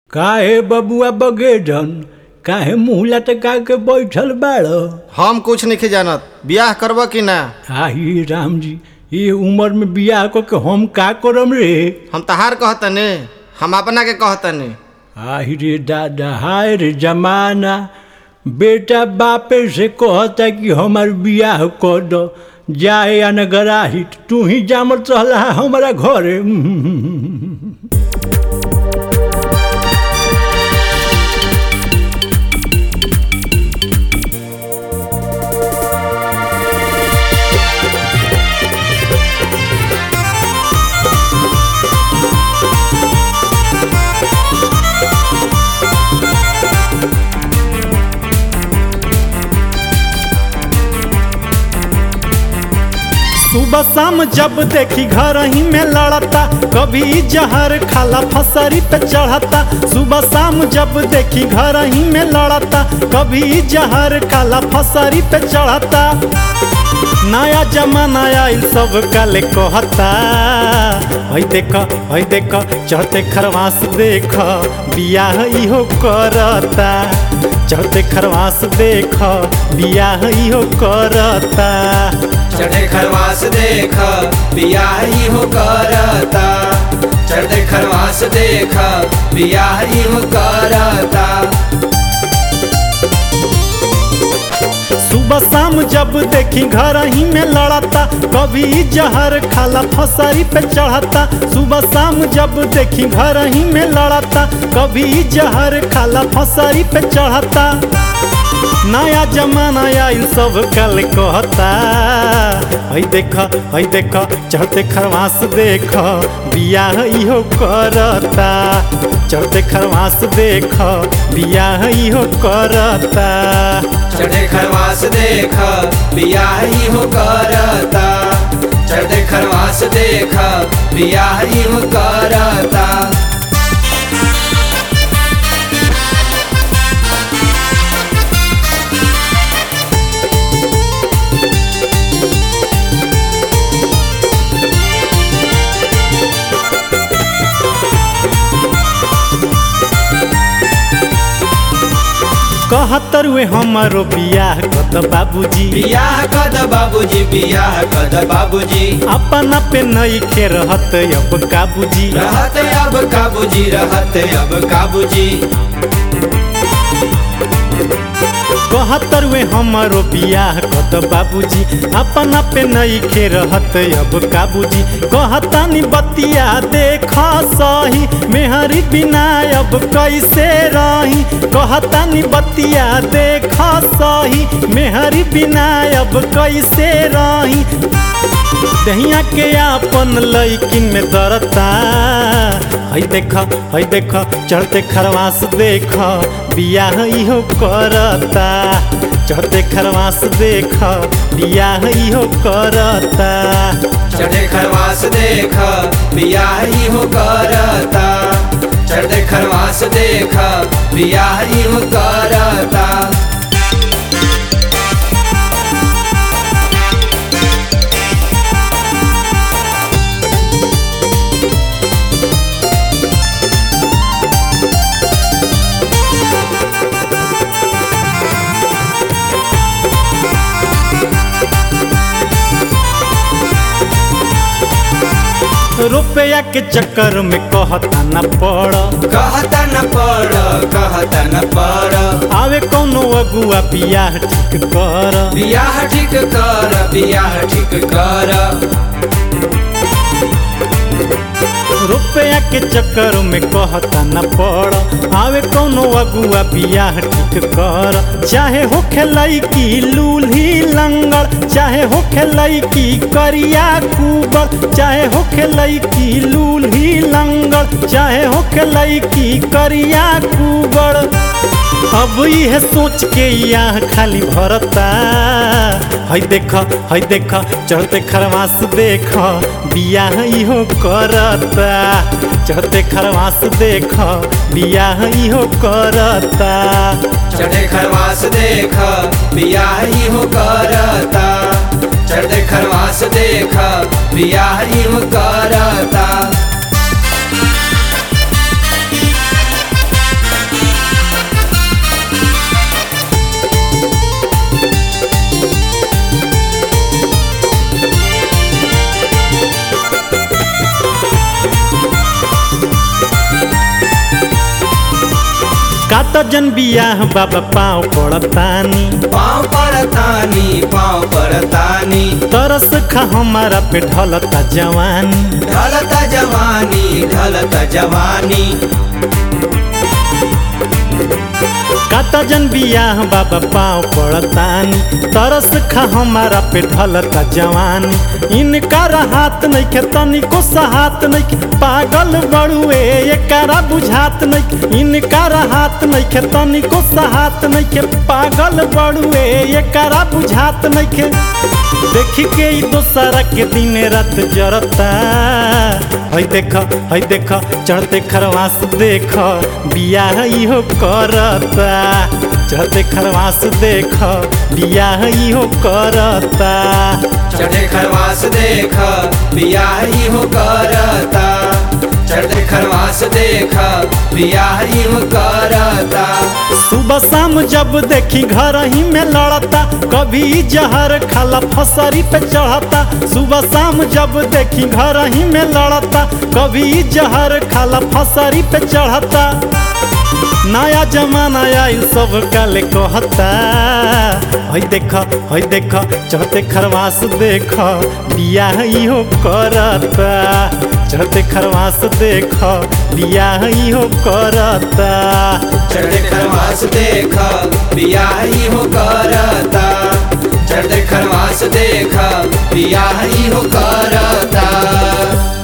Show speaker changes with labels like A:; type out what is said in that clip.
A: काहे बबुआ बगेजन काहे मुँह लटका के बैठल बाड़
B: हम कुछ नहीं जानत बियाह करब कि ना
A: आही राम जी ये उम्र में बियाह को के हम का करम रे
B: हम तहार कहतने हम अपना के कहतने
A: आही रे दादा हाय रे जमाना बेटा बापे से कहता कि हमार बियाह कर दो जाए या न गराही तू ही जामत रहला हमारा घरे
C: सुबह शाम जब देखी घर ही में लड़ता कभी जहर खाला फसरी पे चढ़ता सुबह शाम जब देखी घर ही में लड़ता कभी जहर खाला फसरी पे चढ़ता नया जमाना आइल सब काले कहता हई देख हई देख चढ़ते खरवास देख बियाह इहो करता चढ़ते खरवास देख बियाह इहो करता
D: चढ़े खरवास देख बियाह ही हो करता चढ़े खरवास देख बियाह ही हो करता
C: सुबह शाम जब देखी घर ही में लड़ता कभी जहर खाला फसरी पे चढ़ता सुबह शाम जब देखी घर ही में लड़ता कभी जहर खाला फसरी पे चढ़ता नया जमाना आइल सब कल कहता हई देख हई देख चढ़ते खरवास देख बियाह इहो करता चढ़ते खरवास देख बियाह इहो करता
D: चढ़े खरवास देख बियाह ही हो करता चढ़े खरवास देख बियाह ही हो करता
C: कहतरुए हमारो बियाह कत बाबूजी
D: बियाह कद बाबूजी बियाह कद बाबूजी
C: अपना पे नई खे रहत अब काबूजी
D: रहत अब काबूजी रहत अब काबूजी
C: कहतरुए हमारो बियाह कत बाबूजी अपना पे नई खे रहत अब काबूजी कहतानी बतिया देख सही मेहरी बिना अब कैसे रही कहतानी बतिया देख सही मेहरी बिना अब कैसे रही दहिया के आपन लैकिन में दरता हई देख हई देख चढ़ते खरवास देख बियाह इहो करता चढ़ते खरवास देख बियाह इहो करता
D: चढ़े खरवास देख बियाह ही हो करता चढ़े खरवास देख बियाह ही हो करता
C: रुपया के चक्कर में कहता न पड़
D: कहता न पड़ कहता न पड़
C: आवे कौनो अगुआ बियाह ठीक कर
D: बियाह ठीक कर बियाह ठीक कर
C: रुपया के चक्कर में कहता न पड़ आवे कौनो अगुआ बियाह ठीक कर चाहे हो खेलई की लूल्ही लंगड़ चाहे हो खेलई की करिया कुबर चाहे हो खेलई की लूल्ही लंगड़ चाहे हो खेलई की करिया कुबर अब यह सोच के यहाँ खाली भरता हई देख हई देख चढ़ते खरवास देख बियाह इहो करता चढ़ते खरवास देख बियाह इहो करता
D: चढ़े खरवास देख बियाह ही हो करता चढ़े खरवास देख बियाह ही हो करता
C: जन बियाह बाबा पाँव पड़तानी
D: पाँव परतानी पाँव परतानी
C: तरस खा हमारा पे ढलता जवानी
D: ढलता जवानी ढलता जवानी
C: काता जन बियाह बाबा पाँव पड़तानी तरस खा हमारा पे ढलता जवानी इनका हाथ नइखे तनिको सहात नइखे पागल बड़ुए एकरा बुझात नइखे इनका हाथ नइखे तनिको सहात नइखे पागल बड़ुए एकरा बुझात नइखे देखी के ई दोसरा के दिन रात जरता हई देख हई देख चढ़ते खरवास देख बियाह इहो करता चढ़ते खरवास देख बियाह इहो करता
D: चढ़े खरवास देख बियाह हो करता चढ़े खरवास देख बियाह हो करता
C: सुबह शाम जब देखी घर ही में लड़ता कभी जहर खाला फसरी पे चढ़ता सुबह शाम जब देखी घर ही में लड़ता कभी जहर खाला फसरी पे चढ़ता नया जमाना आइल सब काले कहता हई देख हई देख चढ़ते खरवास देख बियाह इहो करता चढ़ते खरवास देख बियाह इहो करता
D: चढ़े खरवास देख बियाह हो करता चढ़े खरवास देख बियाह हो करता